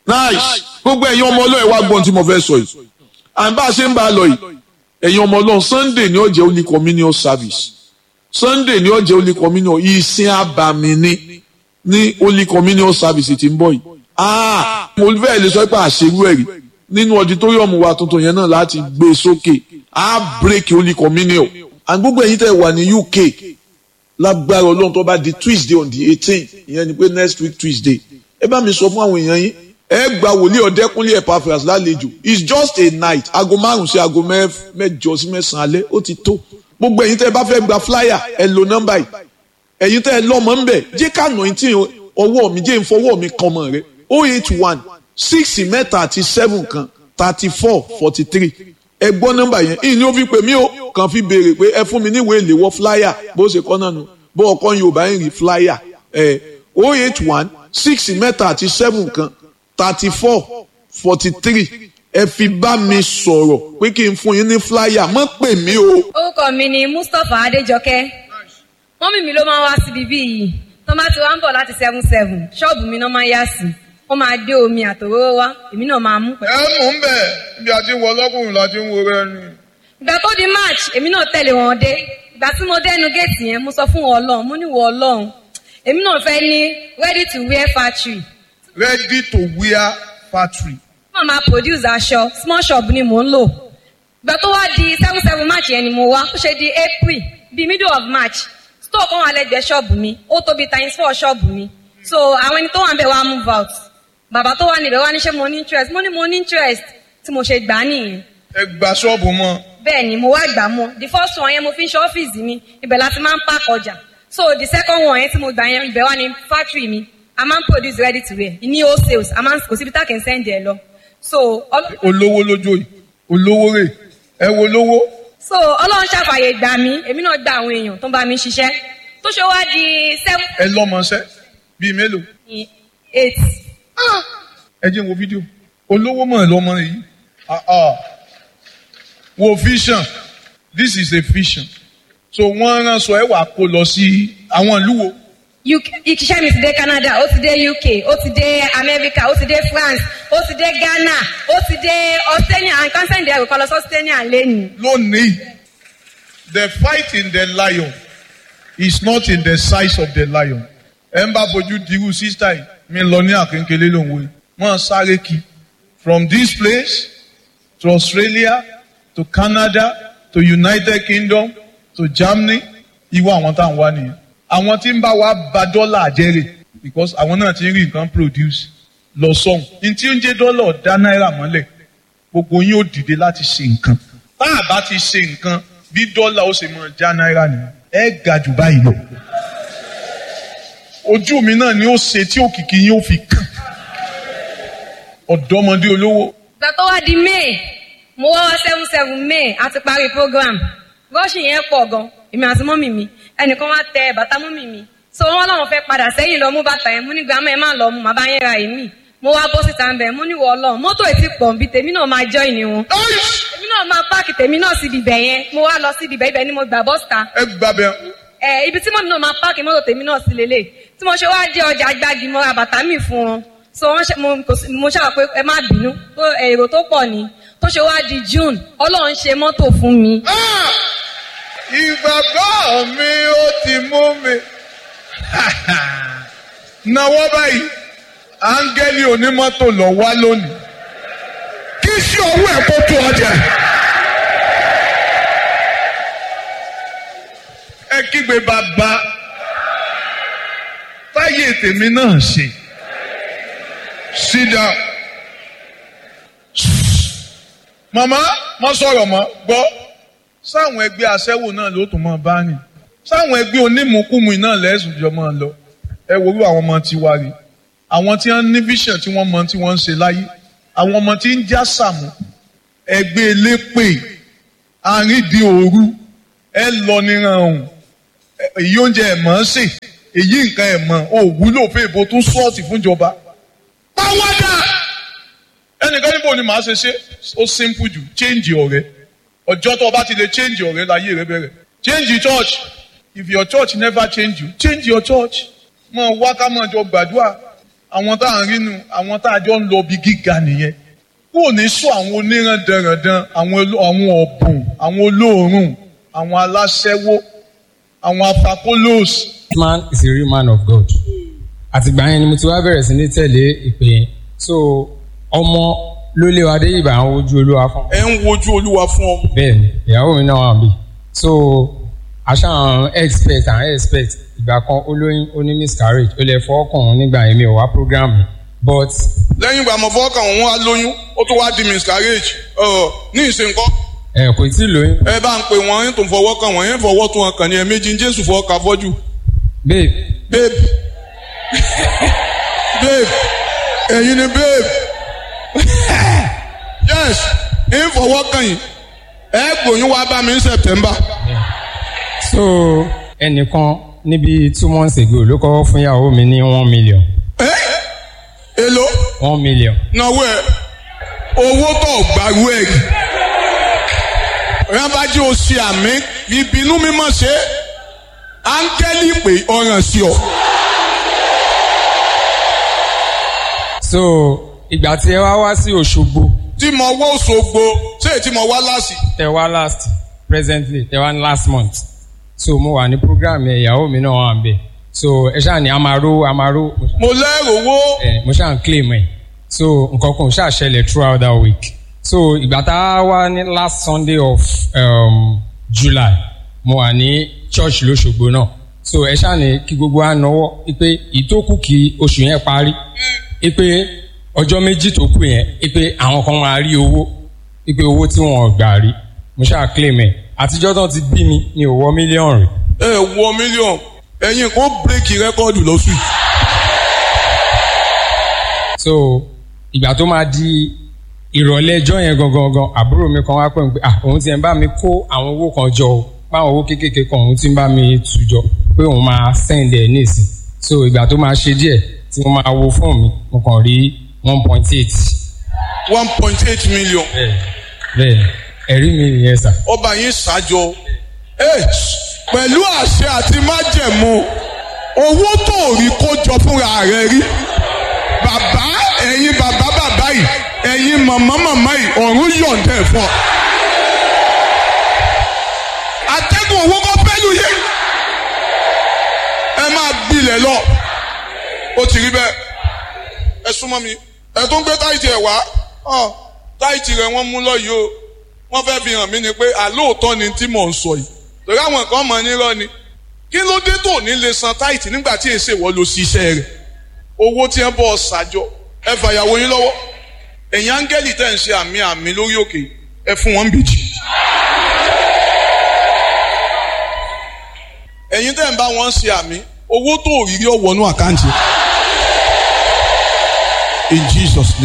nice gbogbo ẹ̀yin ọmọ ọlọ́run wá gbọ́n tí mo fẹ́ sọ yìí à ń bá a ṣe ń bá a lọ yìí ẹ̀yin ọmọ ọlọ́run sunday ni ó jẹ́ holy communion service sunday ni ó jẹ́ holy communion ìsìn abàmì ni ní holy communion service tí ń bọ̀ yìí ah mo fẹ́ lè sọ pé àṣerú ẹ̀rí nínú auditorium wa tuntun yẹn náà láti gbé sókè á break holy communion and gbogbo ẹ̀yin tẹ́ wà ní uk lágbára ọlọ́run tó bá di tuesday on the eighteen ìyẹn ni pé next week tuesday ẹ bá mi sọ fún àwọn èèyàn yín ẹ gba wòlíì ọ̀dẹ́kúnlé Epaphras lálejò it's just a night aago márùn sí aago mẹ́jọ sí mẹ́sàn-án alẹ́ ó ti tó gbogbo ẹ̀yin tẹ́ ẹ bá fẹ́ gba flyer ẹ lo nọ́mbà yìí ẹ̀yin tẹ́ ẹ lọ́mọ ń bẹ̀ jẹ́ ká nà tí ọwọ́ mi jẹ́ ìfọwọ́ mi kan mọ̀ rẹ o eight one six mẹ́ta àti seven kan thirty four forty three ẹ gbọ́ nọ́mbà yẹn ìní ó fi pè mí o kàn fi béèrè pé ẹ fún mi níwèé ìléwọ́ flyer bó ṣe kọ́ náà nù bó ọkọ Yorùbá ń rí flyer ẹ o eight one six mẹ́ta àti seven kan thirty four forty three ẹ fi bá mi sọ̀rọ̀ pé kí n fún yín ní flyer mọ́ pè mí o. orúkọ mi ni Mustapha Adéjọkẹ́ mọ́mì mi ló máa ń wá síbi bí yìí tó bá ti wá ń bọ̀ láti seven seven ṣọ́ọ̀bù mi náà máa ń yá sí wọ́n máa dé omi àtòróró wá èmi náà máa mú pẹ̀lú. ẹ mú un bẹ ibi àti wọ ọlọkùnrin láti ń wo rẹ ni. ìgbà tó di march èmi náà tẹ̀lé wọn dé ìgbà tí mo dẹnu géètì yẹn mo sọ fún wọn Ọlọ́run mo ní wọ Ọlọ́run èmi náà fẹ́ ní ready to wear factory ready to wear factory. wọ́n máa produce aṣọ small shop ni mò ń lò ìgbà tó wá di seven seven march yẹn ni mo wá ó ṣe di april bíi middle of march store kan wà lẹ́gbẹ̀ẹ́ ṣọ́ọ̀bù mi ó tóbi times four ṣọ́ọ̀bù mi so àwọn ẹni tó wà ń bẹ̀ wá move out bàbá tó wà níbẹ̀ wá ní ṣé mo ní interest mo ní mo ní interest tí mo ṣe gbà á nìyẹn ẹ gba ṣọ́ọ̀bù mọ́. bẹ́ẹ̀ ni mo wá gbà mọ́ the first one yẹn mo fi ń ṣe ọ́fíìsì mi ibẹ̀ láti máa ń park ọjà so the second one yẹn tí mo gbà yẹn ibẹ̀ wá ní factory mi a máa ń produce ready to wear ní wholesales a máa ń kò síbi tá kì í send ẹ lọ so ọlọ́- olówó lójó yìí olówó rè ẹ wo lówó. so ọlọ́run ṣàfàyè gbà mí èmi náà gba àwọn èèyàn tó ń bá mi ṣiṣẹ́ tó ṣe wá di seven ẹ lọ́mọṣẹ́ bíi mélòó. eight ẹ jẹ́ n wo fídíò olówó mọ̀ ẹ́ lọ́mọ yìí Ah, ah. wo vision this is a vision so wọ́n rán sọ ẹ wà kó lọ sí àwọn ìlú wo UK iṣẹ́ mi ti dé Canada ó ti dé UK ó ti dé America ó ti dé France ó ti dé Ghana ó ti dé Australia and consent there kò lọ sí Australia lẹ́nu. lónìí the fight in the lion is not in the size of the lion ẹ ń bá fojú dirú sísá yìí mi lọ ní àkéńkélé lòun wo wọn sáré kí from this place to Australia to Canada to United Kingdom to Germany ìwọ àwọn tá à ń wá nìyẹn àwọn tí ń bá wa ba dọ́là àjẹrè because àwọn náà ti ń rí nǹkan produce lọ sọ́hùn ní tí ń jẹ́ dọ́là dá náírà mọ́lẹ̀ gbogbo yín ó dìde láti ṣe nǹkan tá a bá ti ṣe nǹkan bí dọ́là ó ṣe máa já náírà nìyẹn ẹ ga jù báyìí lọ ojú mi náà ni ó ṣe tí òkìkí yín ó fi kàn ọ̀dọ́mọdé olówó ìgbà tó wá di May mo wá wá seven seven May a ti parí program rọ́ọ̀ṣì yẹn pọ̀ gan èmi àti mọ́mì mi ẹnìkan wá tẹ bàtà mọ́mì mi so wọ́n láwọn fẹ́ padà sẹ́yìn lọ mú bàtà yẹn mú ní gbàmọ́ ẹ má lọ mú màbá yẹn ra èmi mo wá bọ́ síta ń bẹ̀ mú ní wọ́ ọlọ́run mọ́tò ètí pọ̀ nbí tèmi náà máa jọ́ ìní wọn èmi náà máa páàkì tèmi náà síbi ibẹ̀ yẹn mo wá lọ síbi ibẹ̀ ibẹ̀ ni mo gbà bọ́sítà ẹ gbàbẹ ẹ ibi tí mọ́mí náà máa páàkì mọ́tò tèmi náà sí lélẹ̀ tí mo ṣe wá dé ọjà gbági mo ra bàtà mi fún wọn so wọ́n ṣe mo kò sí- mo ṣàwọn pé ẹ má bínú tó èrò tó pọ̀ ni tó ṣe wá di June Ọlọ́run ṣe mọ́tò fún mi ìgbàgbọ́ mi ó ti mú mi náwó báyìí áńgẹ́lì onímọ́tò lọ wá lónìí kí sí owó ẹ̀ kó tó ọjà. ẹ kígbe bàbá táyé tèmi náà ṣe sit down màmá mo sọ̀rọ̀ mọ́ gbọ́ sáwọn ẹgbẹ́ aṣẹ́wó náà ló tún máa bá rìn sáwọn ẹgbẹ́ onímùkúmu náà lẹ́sùn jọ máa lọ ẹ worú àwọn ọmọ tiwa rè àwọn tí wọ́n ní vision tí wọ́n mọ tí wọ́n ń ṣe láyé àwọn ọmọ tí ń já sàmù ẹgbẹ́ elépè àrídìí òru ẹ lọ níran ọ̀hún èyí oúnjẹ ẹ̀ mọ̀ ọ́n sè èyí nǹkan ẹ̀ mọ̀ ò wúlò fún èbó tó sọ́ọ̀tì fúnjọba. pàwọ́dà ẹnìkan níbo ni màá ṣe ṣe ó simple jù change ọ̀rẹ́ ọjọ́ tó o bá ti lè change ọ̀rẹ́ láyé rẹ bẹ̀rẹ̀ change your church if your church never change you change your church mọ wá ká mọ jọ gbàdúrà àwọn tá à ń rí nu àwọn tá a jọ ń lọ bí gíga nìyẹn kó o ní sọ àwọn oníran dandan àwọn oló- àwọn ọ̀bùn àwọn olóòórùn àwọn aláṣẹ́wó àwọn afakolos This man is a real man of God. Àtìgbà yẹn ni mo ti wá bẹ̀rẹ̀ sí ní tẹ̀lé ìpè yẹn. So ọmọ ló lé wa dé ìbà àwọn ojú olúwa fún. ẹ ń wojú olúwa fún ọ. Bẹ́ẹ̀ni, ìyàwó mi náà wà bí. So aṣọ àwọn expert and expert ìgbà kan olóyún ó ní miscarriage ó lè fọ́ ọkùnrin nígbà yẹn mi ò wá program mi. But lẹ́yìn ìgbà mọ̀ fọ́ọ̀kàn wọn wá lóyún ó tún wá di miscarriage ọ̀ ní ìsìnkọ́ ẹ kò tí ì lóyún. ẹ bá ń pè wọ́n yín tó ń fọwọ́ kàn wọ́n yín fọwọ́ tó wọn kàn ní ẹ̀mejì jésù fọwọ́ kà fọ́jú Babe, babe babe ẹ̀yin ni babe yes ń fọwọ́ kàn yín ẹ gbòyún wá bá mi ní september so ẹnìkan níbi two months ago ló kọ́ fún ìyàwó mi ní one million. ẹ èlò one million. náwó ẹ owó tó gbàgbó ẹ rí rábàjẹ́ o ṣe àmì ìbínú mímọ́ ṣe áńgẹ́lì pé ọ̀ràn sí ọ. so ìgbà tí ẹ wá wá sí Òṣogbo tí mo wọ́ Òṣogbo ṣé èyí tí mo wá láàsì. tẹ wá last presently tẹ wá ní last month so mo wà ní program yẹn ìyàwó mi náà wà ń bẹ so ẹ ṣáà ní amaro amaro mo lẹ́rù owó ẹ mo ṣáà ń claim ẹ so nǹkan kan ò ṣáà ṣẹlẹ̀ throughout that week so ìgbà tá a wá ní last Sunday of um, July mo wà ní church lóṣogbo náà so ẹ ṣáà ní kí gbogbo wa náwó pé ìtókù kí oṣù yẹn parí pé ọjọ́ méjì tó kù yẹn pé àwọn kan máa rí owó pé owó tí wọn ò gbà rí mo ṣáà claim ẹ àtijọ́ tán ti bí mi ní òwò mílíọ̀nù rí ẹ wọ mílíọ̀nù ẹ̀yin kan bírèkì rẹ́kọ́ọ̀dù lọ́sùn yìí. so ìgbà tó máa di ìrọ̀lẹ́ ẹjọ́ yẹn gangan gan àbúrò mi kan wá pè mí pé ah òun ti ń bá mi kó àwọn owó kan jọ o báwọn owó kéékèèké kan òun ti ń bá mi tù jọ pé òun máa send ẹ̀ nísìn so ìgbà tó máa ṣe díẹ̀ tí mo máa wo fóònù mi mo kàn rí one point eight one point eight million bẹ́ẹ̀ bẹ́ẹ̀ ẹ̀rí mi nìyẹn sà. ọba yín ṣàjọ ẹ pẹ̀lú àṣẹ àti májẹ̀mú owó tó rí kó jọ fúnra rẹ̀ rí bàbá ẹ̀yin bàbá bàbá yìí ẹ̀yin màmá màmá yìí ọ̀run yọ̀ǹda ẹ̀ fún ọ. atẹ́gùn owó kọ́ pẹ́lú yé ẹ máa gbilẹ̀ lọ ó ti rí bẹ́ẹ̀ ẹ súnmọ́ mi ẹ tó ń gbé táìtì ẹ̀ wá ọ táìtì rẹ̀ wọ́n mú lọ́yìí o wọ́n fẹ́ fi hàn mí ni pé àlóòótọ́ ni tí mò ń sọ yìí torí àwọn kan mọ̀ nírọ́ ni kí ló dé tó ní lè san táìtì nígbà tí èsè wọ́n lọ sí iṣẹ́ rẹ̀ owó tí ẹ bọ́ ṣàjọ ẹ fàyàwó yín lọ́wọ́ ẹ̀yin áńgẹ́lì tẹ̀ ń ṣe àmì àmì lórí òkè ẹ fún wọn bìjì. ẹ̀yin tẹ̀ ń bá wọn ṣe àmì owó tó rí rí ọ̀wọ́nú àkáǹtì in Jesus name.